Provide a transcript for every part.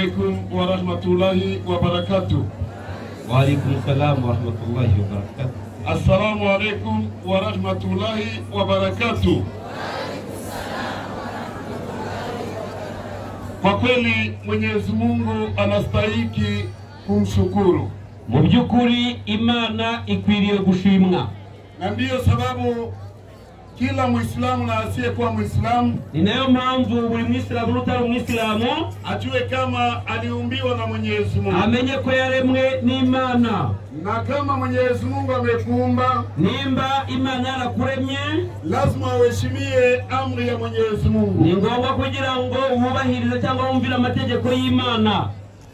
alaikum wa rahmatullahi wa barakatuh. Wa alaikum salam wa rahmatullahi wa barakatuh. Assalamu alaikum wa rahmatullahi wa barakatuh. Kwa kweli Mwenyezi Mungu anastahiki kumshukuru, mu by'ukuri imana ikwiriye gushimwa na ndiyo sababu kila Mwislamu na asiyekuwa Mwislamu ni nayo mpamvu buri mwisilamu n'utari umwisilamu ajue kama aliumbiwa na Mwenyezi Mungu, amenye ko yaremwe n'imana na kama Mwenyezi Mungu amekuumba nimba imana yarakuremye lazima uheshimie amri ya Mwenyezi ni Mungu. ngombwa kugira ngo wubahirize cyangwa wumvire amategeko y'imana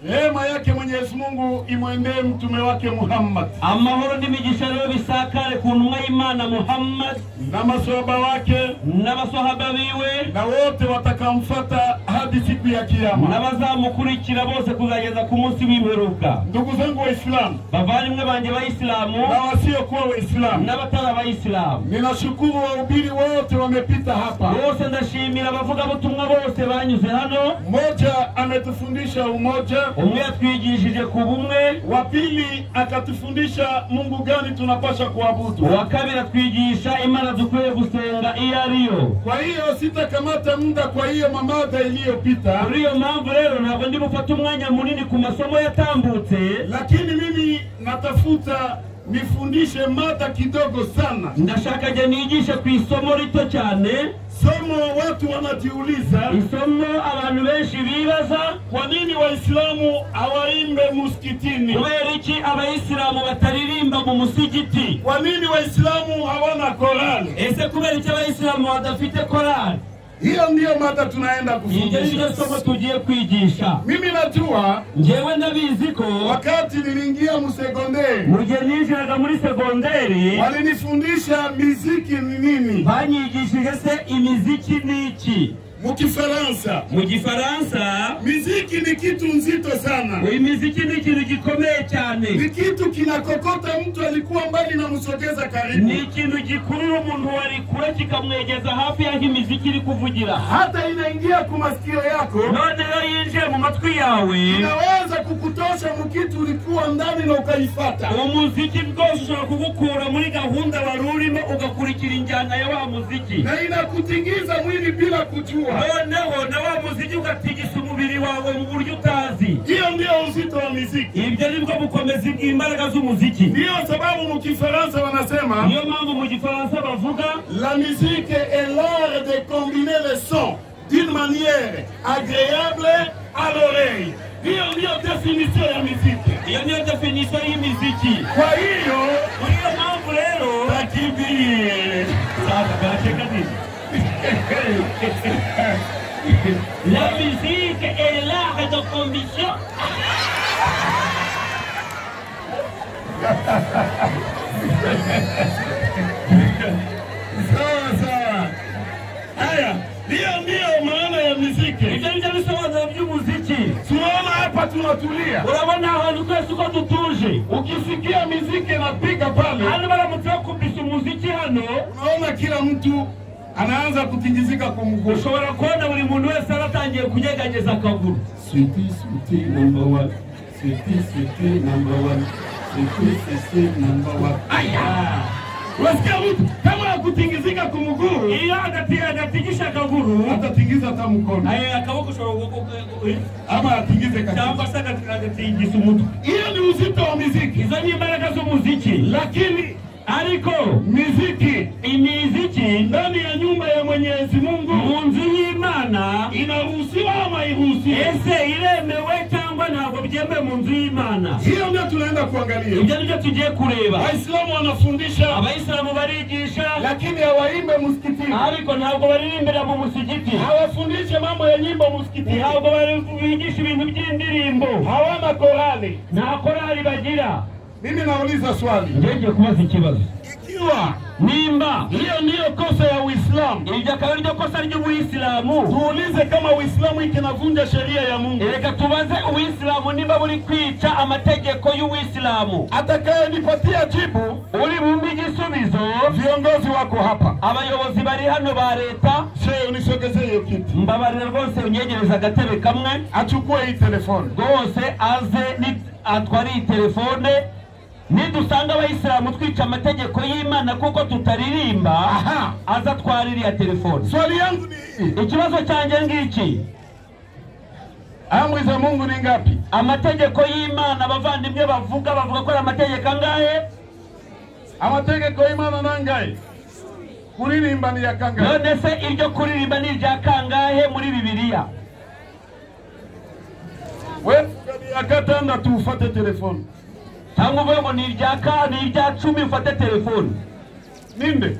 Rehema yake Mwenyezi Mungu imwendee mtume wake Muhammad amahoro n'imigisha rero bisakare ku ntumwa y'imana muhammad na masohaba wake n'abasahaba biwe na wote watakamfata hadi siku ya Kiyama. n'abazamukurikira bose kuzageza ku munsi w'imperuka Ndugu zangu Waislamu bavandimwe banjye bayisilamu na wasiokuwa Waislamu, n'abatari abayisilamu ninashukuru wahubiri wote wamepita hapa. bose ndashimira abavugabutumwa bose banyuze hano Mmoja ametufundisha umoja, umwe yatwigishije ku bumwe wa pili akatufundisha Mungu gani tunapasha kuabudu. uwa kabiri atwigisha imana dukwiye gusenga iyo ariyo Kwa hiyo sitakamata muda kwa hiyo mamada iliyopita. muri iyo mpamvu rero ntabwo ndi bufate umwanya munini ku masomo yatambutse lakini mimi natafuta nifundishe mada kidogo sana, ndashaka njye nigishe ku isomo rito cyane somo watu wanajiuliza isomo abantu benshi bibaza kwa nini Waislamu hawaimbe muskitini? kubera iki abayisilamu bataririmba mu musigiti Kwa nini Waislamu hawana Korani? ese kubera iki abayisilamu badafite korali Hiyo ndiyo mada tunaenda iryo ni ryo somo kufundisha. tugiye kwigisha Mimi najua njyewe ndabizi ko wakati niliingia msekondari mu gihe ninjiraga muri segonderi walinifundisha miziki ni nini banyigishije se imiziki ni iki mu Kifaransa. mu gifaransa Miziki ni kitu nzito sana. uyu miziki ni ikintu gikomeye cyane ni kitu kinakokota mtu alikuwa mbali na msogeza ni karibu, ikintu gikurura umuntu wari kure kikamwegeza hafi y'aho imiziki iri kuvugira hata inaingia ku masikio yako, noneho yinjiye mu matwi yawe inaweza kukutosha mukitu ulikuwa ndani na ukaifata. umuziki rwose ushobora kugukura muri gahunda wari urimo ugakurikira injyana ya wa muziki na inakutingiza mwili bila kujua. noneho na wa muziki ugatigisa umubiri wawe mu buryo utazi Hiyo ndio uzito wa muziki. ibyo ni bwo bukomezi bw'imbaraga z'umuziki Ndiyo sababu mu Kifaransa wanasema niyo mpamvu mu gifaransa bavuga la musique est l'art de combiner les sons d'une manière agréable à l'oreille. Hiyo ndiyo definition ya muziki. iyo niyo definisiyo y'imiziki Kwa hiyo muri iyo mpamvu rero Lakini Sawa, gace kanini La musique est l'art de conviction. sawa sawa. Haya, hiyo ndiyo maana ya muziki. Ibyo ni byo bisobanuro by'umuziki. Tunaona hapa tunatulia, Urabona ahantu twese uko dutuje. ukisikia muziki inapiga pale, Hano baramutse bakubise umuziki hano, unaona kila mtu anaanza kutingizika kumgusha. ushobora kubona buri muntu wese aratangiye kunyeganyeza akaguru. Sweetie, sweetie, number one. Sweetie, sweetie, number one. Sweetie, sweetie, number one. Aya, unasikia mtu kama akutingizika kumguu, Iyo adati- adatingisha akaguru, atatingiza hata mkono ayo akaboko ushobora kugu- ama atingize kabisa. cyangwa se agati- agatingisa umutwe. Hiyo ni uzito wa muziki, Izo ni imbaraga z'umuziki. lakini Ariko muziki imiziki ndani ya nyumba ya Mwenyezi Mungu mu nzu y'Imana inaruhusiwa ama iruhusiwe? ese iremewe cyangwa ntabwo byemewe mu nzu y'imana Hiyo ndio tunaenda kuangalia. ibyo nibyo tugiye kureba Waislamu wanafundisha, abayisilamu barigisha lakini hawaimbe msikitini, ariko ntabwo baririmbira mu musigiti hawafundishe mambo ya nyimbo msikitini, ntabwo bari- bigisha ibintu by'indirimbo hawana korali. nta korali bagira Mimi nauliza swali, ngiye kubaza ikibazo ikiwa nimba Hiyo ndiyo kosa ya Uislamu. iryo akaba ariryo kosa ry'ubuyisilamu Tuulize kama Uislamu ikinavunja sheria ya Mungu. reka tubaze ubuyisilamu nimba buri kwica amategeko y'ubuyisilamu Atakayenipatia jibu, uri bumbe igisubizo viongozi wako hapa. abayobozi bari hano ba leta Shehe, unisogezee hiyo kitu, mbabarira rwose unyegereza agatebe kamwe achukue hii telefoni. rwose aze ni- atware iyi telefone nidusanga abayisilamu twica amategeko y'imana kuko tutaririmba Aha. aze atwara iriya telefone Swali yangu ni hii, ikibazo cyanjye ngiki amri za Mungu ni ngapi? amategeko y'imana abavandimwe bavuga bavuga ko ari amategeko angahe Amategeko y'Imana nangahe? Kuririmba ni ya kangahe? none se iryo kuririmba ni irya kangahe muri bibiliya We ni ya gatandatu, ufate telefoni cyangwa uvuge ngo ni irya ka ni irya cumi ufate telefoni ninde?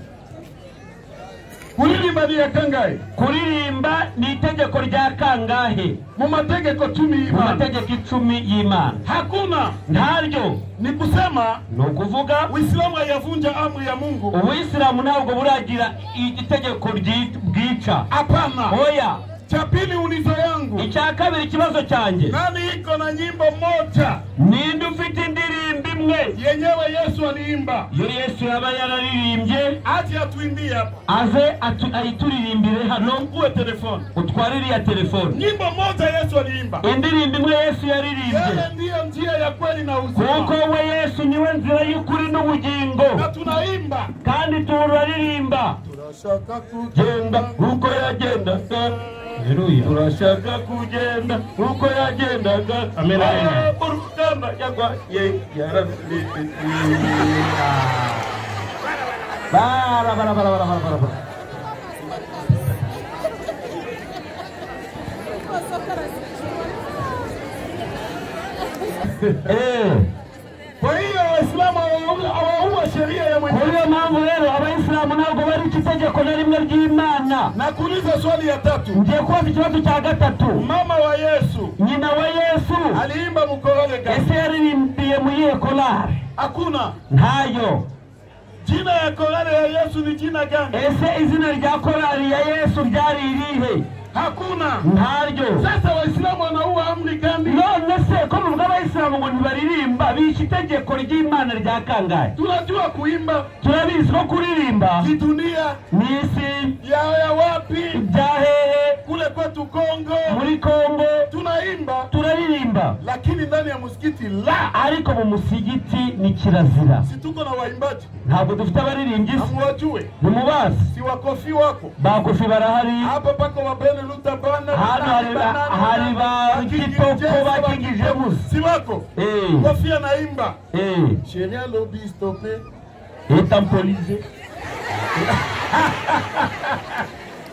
Kuririmba ni ya kangahe? kuririmba ni itegeko rya kangahe Mu mategeko cumi mu y'Imana mategeko icumi y'imana hakuna. ntaryo Ni kusema ni ukuvuga Uislamu haiyavunja amri ya Mungu. ubuyisilamu ntabwo buragira itegeko ryi- bwica Hapana. oya Cha pili, ulizo yangu, icya kabiri ikibazo cyanjye nani iko na nyimbo moja ninde ufite indirimbo imwe yenyewe Yesu aliimba, iyo yesu yaba yararirimbye aje atuimbie hapa, aze atu- ayituririmbire hano uwe telefoni. utware iriya telefoni Nyimbo moja Yesu aliimba, indirimbo imwe yesu yaririmbye yeye ndiyo njia ya kweli na kuko uzima, we yesu niwe nzira y'ukuri n'ubugingo na tunaimba kandi turaririmba tunashaka genda kugenda uko yagendaga Haleluya. turashaka kugenda uko yagendaga Amen, amen. Ah, urugamba yarwaye yarabirira bara bara bara bara bara bara bara Eh, Kwa hiyo Waislamu hawa- hawaua sheria ya Kwa Mwenyezi hiyo mpamvu rero abayisilamu ntabwo bariki itegeko na rimwe ry'imana Na kuuliza swali ya tatu, ngiye kubaza ikibazo cya gatatu mama wa Yesu nyina wa yesu aliimba mkorole gani? ese yaririmbiye mu iyihe korari Hakuna. ntayo Jina ya korale ya Yesu ni jina gani? ese izina rya korari ya yesu ryari irihe Hakuna. ntaryo Sasa Waislamu wanaua amri gani? none se ko muvuga abayisilamu ngo ntibaririmba bishe itegeko ry'imana rya kangahe Tunajua kuimba turabizi ko kuririmba kidunia mu isi ya ya wapi, rya hehe kule kwetu Kongo muri kongo tunaimba, turaririmba lakini ndani ya msikiti la ariko mu musigiti ni kirazira si tuko na waimbaji, ntabwo dufite abaririmbyi se hamuwajue ntimubazi si wakofi wako bakofi barahari hapa pako wabene lutabana hano hari ba- hari ba kitoko bakingije busa si wako Eh, kofia naimba eh, sheria lobi stope leta mpolize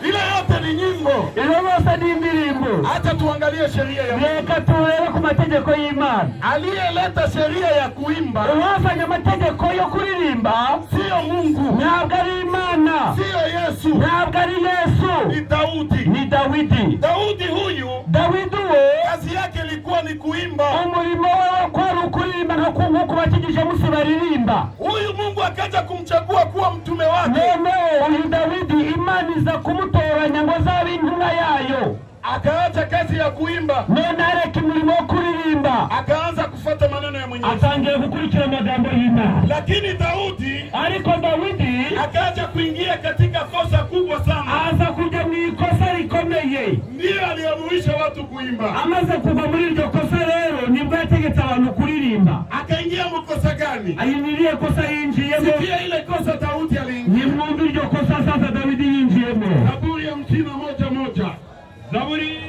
ile yote ni nyimbo iyo bose ni indirimbo hata tuangalie sheria ya reka turebe ku mategeko y'imana aliyeleta sheria ya kuimba uwazanye amategeko yo kuririmba siyo mungu ntabwo ari imana siyo yesu ntabwo ari ni yesu daudi ni dawidi daudi huyu dawidi we kazi yake ilikuwa ni kuimba umurimo we wo kwari ukuririmba nko ku- nko kubakijije musi baririmba huyu mungu akaja kumchagua kuwa mtume wake noneho uyu dawidi imana iza kumutoranya ngo azabe intumwa yayo akaacha kazi ya kuimba none areka umurimo wo kuririmba akaanza kufuata maneno ya mwenyezi atangiye gukurikira amagambo y'imana lakini daudi ariko dawidi akaja kuingia katika kosa kubwa sana, aza kujya mu ikosa rikomeye ndiyo aliamrisha watu kuimba. amaze kuva muri iryo kosa rero nibwo yategetse abantu kuririmba Akaingia mkosa gani? ayi ni irihe kosa yinjiyemo Sikia ile kosa Daudi aliingia, nimwumve iryo kosa sasa dawidi yinjiyemo Zaburi ya hamsini na moja moja zaburi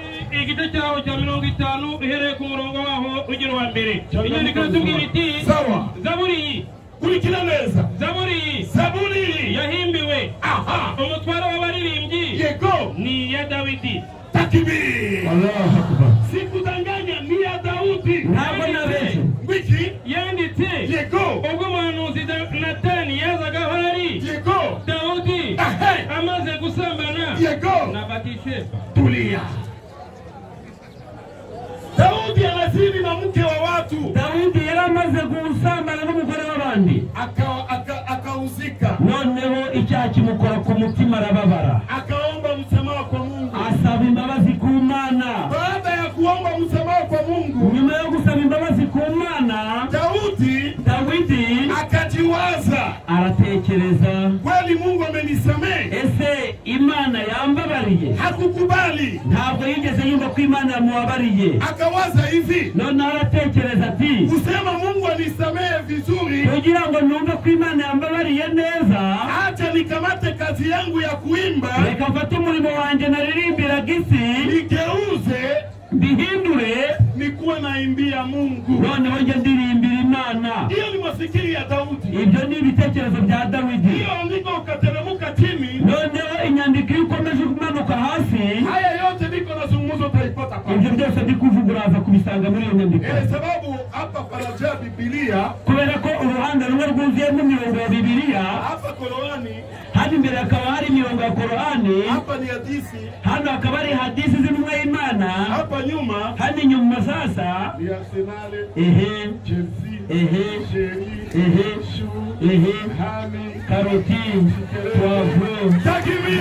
igice cyaho cya mirongo itanu uhereye ku murongo waho ugera uwa mbere inyandiko iratubwira iti sawa. zaburi iyi Kurikira neza zaburi iyi zaburi hii. yahimbiwe aha umutwaro w'abaririmbyi yego ni iya dawidi takibiri, Allahu Akbar. sikudanganya, ni ya Daudi ntabwo nabeshye wiki yanditse yego ubwo umuhanuzi Da- natani yazaga aho ari yego dawudi Ehe. amaze gusambana na yego, batiseba tulia. Daudi anazini na mke wa watu dawidi yari amaze gusambana n'umugore w'abandi akauzika aka, aka amevunjika, noneho icyaha kimukora ku mutima arababara akaomba msamaha kwa Mungu. asaba imbabazi ku mana Baada ya kuomba msamaha kwa Mungu, nyuma yo gusaba imbabazi ku mana Daudi dawidi akajiwaza, aratekereza kweli Mungu amenisamehe? ese imana yambabariye Hakukubali, ntabwo yigeze yumva ko imana yamubabariye akawaza hivi, noneho aratekereza ati kusema Mungu anisamehe vizuri, kugira ngo numve ko imana yambabariye neza acha nikamate kazi yangu ya kuimba reka mfate umurimo wanjye naririmbiraga isi nigeuze mbihindure nikuwe naimbia Mungu. noneho njye ndirimbira imana Hiyo ni mafikiri ya Daudi, ibyo ni ibitekerezo bya dawidi hiyo andiko ukateremka chini. noneho inyandiko iyo ukomeje kumanuka hasi Haya yote niko nazungumza, utaipata ibyo pale. byose ndi kuvuga uraza kubisanga muri iyo nyandiko Eh, sababu hapa panajaa Biblia, kubera ko uruhande rumwe rwuzuyemo imirongo ya bibiliya hapa Qurani, hano imbere hakaba hari imirongo ya korani hapa ni hadithi, hano hakaba hari hadisi z'intumwa y'imana hapa nyuma hano inyuma sasa ni Arsenal, ehe Chelsea, ehe Chelsea, ehe Shu, ehe Hami, karoti puwavuro Takbiri!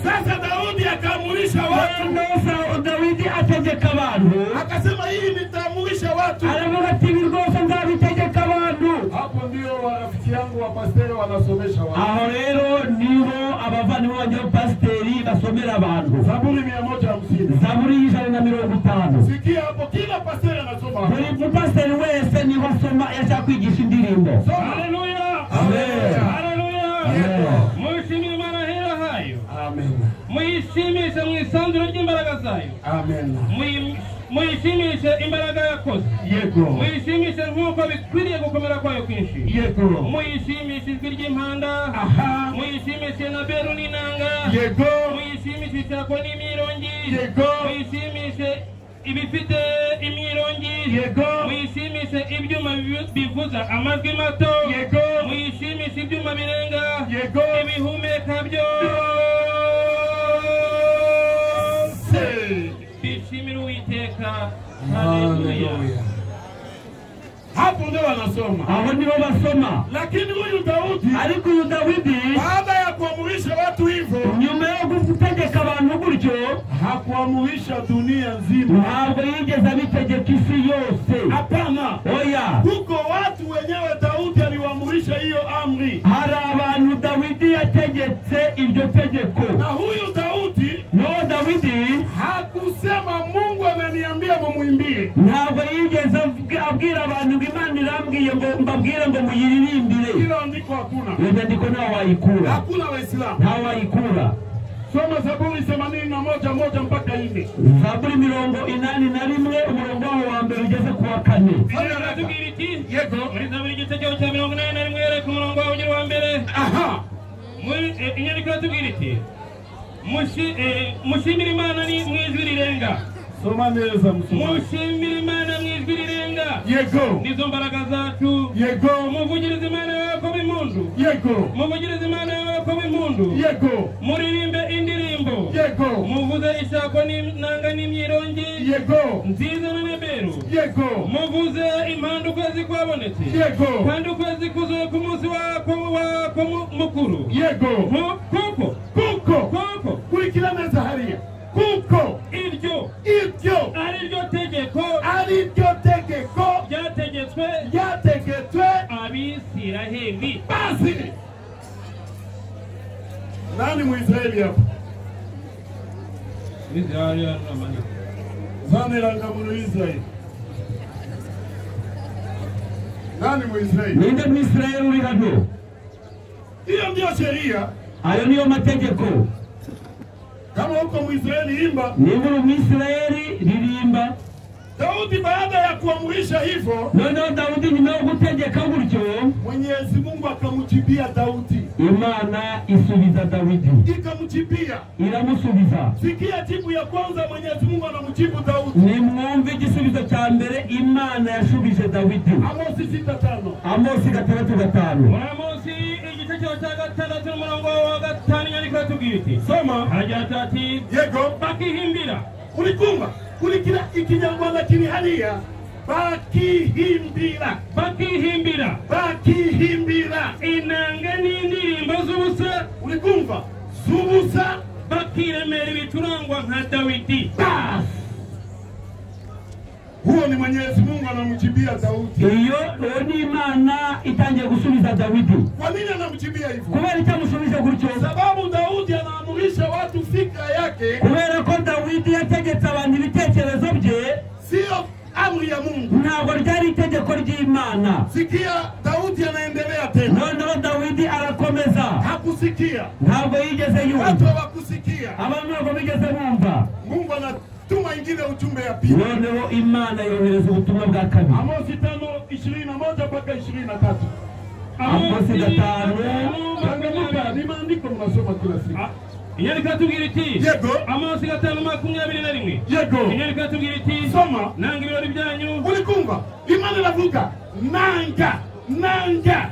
Sasa Daudi akaamurisha watu, noneho dawidi ategeka abantu akasema hii nitaamurisha watu. aravuga ati ibi rwose nzabitegeka abantu Hapo ndio warafiki yangu wapasteri wanasomesha watu. aho rero niho abavandimwe banjye b'abapasiteri basomera abantu Zaburi mia moja hamsini. zaburi y'ijana na mirongo itanu Sikia hapo, kila pasteri anasoma hapo. buri mupasiteri wese niho asoma iyo ashaka kwigisha indirimbo Soma. Haleluya! Amen. Haleluya! Yego. Mwishimire marahera hayo, Amen. muyishimishe mu isanzure ry'imbaraga zayo, Amen. Muyi- muyishimishe imbaraga yakoze, Yego. muyishimishe nk'uko bikwiriye gukomera kwayo kwinshi, Yego. muyishimishe ijwi ry'impanda, Aha. muyishimishe na beru n'inanga, Yego. muyishimishe icyako n'imyirongi, Yego. muyishimishe ibifite imyirongi, Yego. muyishimishe ibyuma bivu- bivuza amajwi mato, Yego. muyishimishe ibyuma birenga, Yego. ibihumeka byo Se. bishimire uwiteka haleluya Hapo ndio wanasoma. aho niho basoma Lakini huyu Daudi ariko uyu dawidi baada ya kuamurisha watu hivyo, nyuma yo gutegeka abantu gutyo hakuamurisha dunia nzima. ntabwo yigeze abitegeka isi yose Hapana. oya Huko watu wenyewe Daudi aliwaamurisha hiyo amri. hari abantu dawidi yategetse iryo tegeko Na huyu Daudi n'uwo dawidi hakusema Mungu ameniambia mumwimbie. ntabwo yigeze avuga- abwira abantu ngo imana irambwiye ngo mbabwire ngo muyiririmbire Hilo andiko hakuna. iyo nyandiko ntawe wayikura Hakuna Waislamu. ntawe wayikura Soma Zaburi 81 moja mpaka 4. zaburi mirongo inani na rimwe umurongo waho wa mbere ugeze ku wa kane Bibiliya iratubwira iti Yego. muri zaburi igitego cya mirongo inani na rimwe yereka umurongo wawe ugira uwa mbere Aha. muri eh, inyandiko iratubwira iti "Mushi- eh, mushimire imana ni mu ijwi rirenga Soma neza msomaji. mushimire imana mu ijwi rirenga Yego. nizo mbaraga zacu Yego. muvugirize imana yakobo impundu Yego. muvugirize imana yakobo impundu Yego. muririmbe indirimbo Yego. muvuze ishako n'inanga n'imyirongi Yego. nziza n'ameberu Yego. muvuze impanda ukwezi kwabonetse Yego. kandi ukwezi kuzuye ku munsi wako wako mu- mukuru Yego. Ku- kuko Kuko. kuko Kurikira neza hariya. Kuko. iryo Ibyo. ari ryo tegeko ari ryo tegeko ryategetswe ryategetswe abisiraheli basi nani mwisraeli hapo zaniranga mu israeli nani mwisraeli ninde mwisirayeli uri hano hiyo ndiyo sheria ayo niyo mategeko kama huko mwisraeli imba niba uri umwisirayeli ririmba daudi baada ya kuamurisha hivyo noneho dawudi nyuma yo gutegeka gutyo mwenyezi mungu akamjibia daudi imana isubiza dawidi ikamjibia iramusubiza sikia jibu ya kwanza mwenyezi mungu anamjibu daudi nimwumve igisubizo cya mbere imana yashubije dawidi amosi sita tano amosi gatandatu gatanu uramunsi igice cyawe cya gatandatu n'umurongo wa gatanu inyandiko yatubwira iti soma hagira ati yego bakihimbira ulikumba kulikira ikinyarwanda kiri hariya bakihimbira bakihimbira bakihimbira inanga n'indirimbo z'ubusa uri kumva z'ubusa bakiremera ibicurangwa nka dawidi Bas! huo ni mwenyezi mungu anamjibia daudi iyo rero ni imana itangiye gusubiza dawidi kwa nini anamjibia hivyo kubera icyo amusubije gutyo sababu daudi anaamurisha watu fikra yake kubera ko dawidi yategetse abantu ibitekerezo bye sio amri ya mungu ntabwo ryari itegeko ry'imana sikia daudi anaendelea tena noneho dawidi arakomeza hakusikia ntabwo yigeze watu yumva hawakusikia abantu ntabwo bigeze bumva mungu anatuma ingine ujumbe ya pili noneho imana yohereza ubutumwa bwa kabiri amosi tano ishirini na moja mpaka ishirini na tatu Abakozi batanu. changamuka ni maandiko mnasoma kila siku inyandiko atubwira iti Yego. amaso gatanu makumyabiri na rimwe yego inyandiko atubwira iti soma nanga ibirori byanyu ulikumva imana iravuga nanga nanga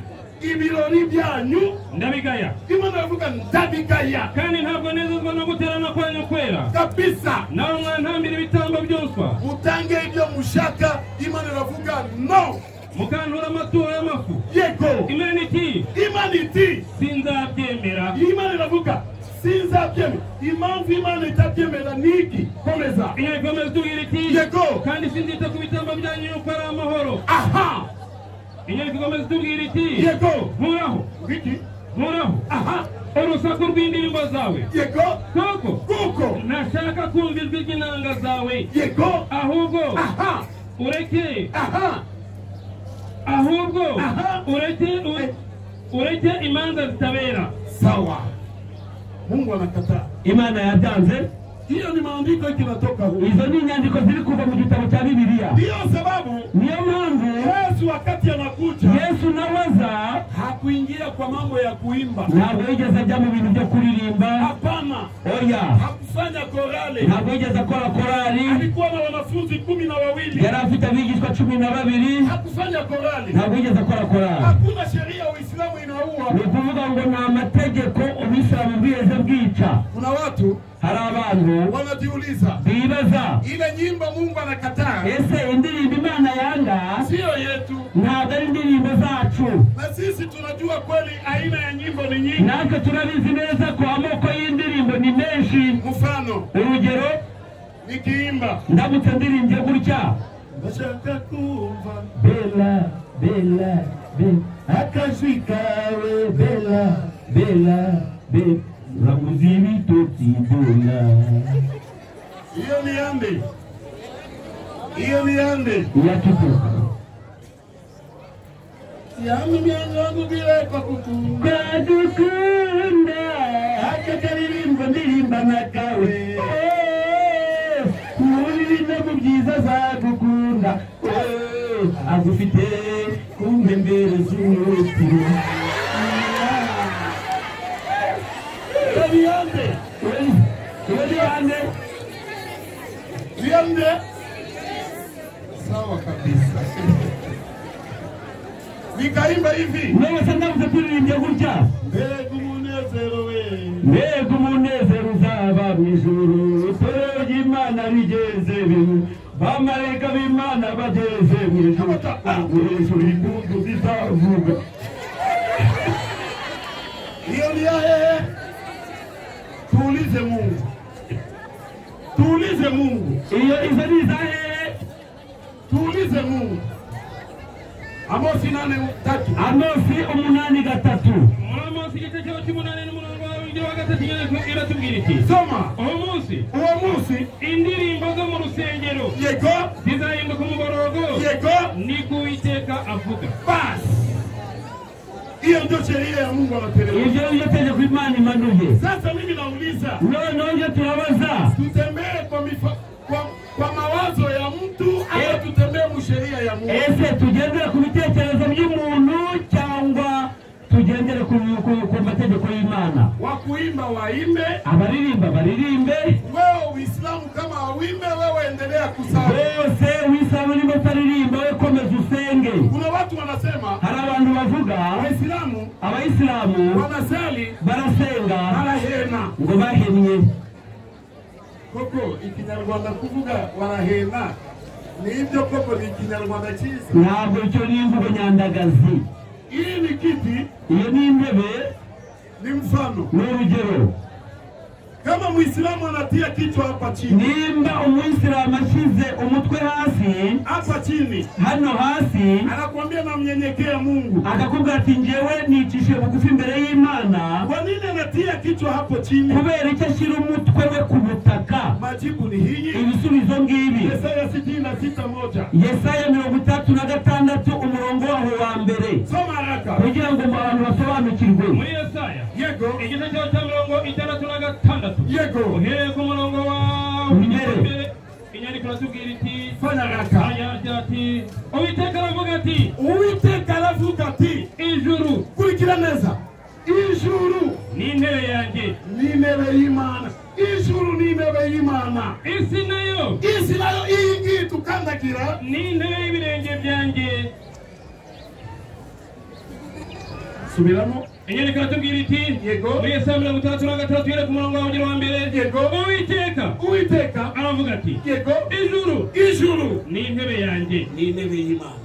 ibirori byanyu ndabigaya imana iravuga ndabigaya kandi ntabwo nezezwa no guterana kwanyu kwera kabisa nawe mwantambira ibitambo byoswa mutange ibyo mushaka imana iravuga no mukantura amaturo y'amafu yego imana iti imana iti sinzabyemera imana iravuga sinzabyemera impamvu imana itabyemera ni iki komeza inyandiko ikomeza itubwira iti Yego. kandi sinzita ku bitambo byanyu yuko ari amahoro aha inyandiko ikomeza itubwira iti yego nkuraho wiki nkuraho aha urusaku rw'indirimbo zawe yego kuko kuko ntashaka kumva ijwi ry'inanga zawe yego ahubwo aha ureke aha ahubwo Aha. ureke u- ureke imanza zitabera sawa mungu anakataa imana yabyanze hiyo ni maandiko kinatoka huko izo ni inyandiko ziri kuva mu gitabo cya bibiliya ndiyo sababu niyo mpamvu yesu wakati anakuja yesu nawaza hakuingia kwa mambo ya kuimba ntabwo yigeze ajya mu bintu byo kuririmba hapana oya hakufanya korale ntabwo yigeze akora korali alikuwa na wanafunzi kumi na wawili yari afite abigishwa cumi na babiri hakufanya korale ntabwo yigeze akora korali hakuna sheria uislamu inaua ni ukuvuga ngo ni amategeko ubisilamu bwigeze bwica kuna watu hari abantu wanajiuliza bibaza ile nyimbo mungu anakataa ese indirimbo imana yanga siyo yetu ntabwo ari indirimbo zacu na sisi tunajua kweli aina ya nyimbo ni nyingi natwe turabizi neza ko amoko y'indirimbo ni menshi mfano urugero nikiimba ndamutse ndirimbye gutya ndashaka kumva bela bela bela akajwi kawe bela bela bela zaguze ibitotsi dola hiyo ni yande hiyo ni yande iyatutuka yami myango wangu bila kwa kuku kadukunda akakaririmbo ndirimba na kawe Eh, nkurire mu byiza zagukunda Eh, agufite ku mpembere z'umutiro yande uri hande yande sawa kabisa nikaimba hivi nawe se ndamutse turirimbye gutya mbegu munezero we mbega umunezero uzaba mu ijuru itorero ry'imana rigeze bimu bamarayika b'imana bageze mu ijuru hejuru impundu zizavuga hiyo ni yaye tuulize mungu tuulize mungu iyo izo ni izahe tuulize mungu amosi nane tatu amosi umunani gatatu muri amosi igice cyawe cy'umunani n'umurongo wawe ugira wa gatatu inyandiko iratubwira iti soma uwo munsi uwo munsi indirimbo zo mu rusengero yego zizahinduka umuborogo yego ni ko uwiteka avuga basi hiyo ndio sheria ya mungu anapeleka ibyo iyo tegeko imana imanuye sasa mimi nauliza noneho iyo turabaza tutembee kwa, mifa- kwa, kwa mawazo ya mtu ama Eh. tutembee musheria ya mungu ese tugendere ku bitekerezo by'umuntu cyangwa tugendere ku, ku, ku mategeko y'imana wa kuimba waimbe abaririmba baririmbe wewe uislamu kama wawimbe wewe endelea kusali bose wisaba urimo utaririmba we komeza usenge kuna watu wanasema hari abantu bavuga waislamu abayisilamu wanasali barasenga barahema ngo bahemye koko ikinyarwanda kuvuga barahema nibyo koko ni ikinyarwanda cyiza ntabwo icyo ni imvugo nyandagazi iyi ni kiti iyo ni intebe ni mfano ni urugero kama muislamu anatia kichwa hapa chini nimba umuyisilamu ashyize umutwe hasi hapa chini hano hasi anakuambia namnyenyekea mungu akakubwira ati ngewe nicishe bugufi imbere y'imana kwa nini anatia kichwa hapo chini kubera icyo ashyira umutwe we ku butaka majibu ni hii ibisubizo ngibi Yesaya sitini na sita moja yesaya mirongo itandatu na gatandatu umurongo waho wa mbere soma haraka kugira ngo abantu basobanukirwe muri yesaya yego igice cyawe cya mirongo itandatu na gatandatu yego uhereye ku murongo wa Imbere. imbere inyandiko iratubwira iti fanya haraka agira ati uwiteka aravuga ati uwiteka aravuga ati ijuru kurikira neza ijuru ni intebe yanjye ni intebe y'imana ijuru ni intebe y'imana isi nayo isi nayo iyi ngiyi tukandagira ni intebe y'ibirenge byanjye subiramo inyandiko iratubwira iti Yego. muri yesaya mirongo itandatu na gatandatu uhereye ku murongo wa ugira wa mbere Yego. uwiteka uwiteka aravuga ati yego ijuru ijuru ni intebe yanjye ni intebe y'imana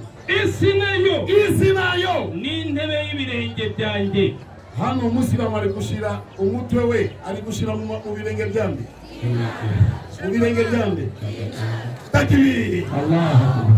isi nayo isi nayo ni intebe y'ibirenge byanjye hano umusiramu ari gushyira umutwe we ari gushyira mu mu birenge byande mu birenge byande takibiri Allahu Akbar.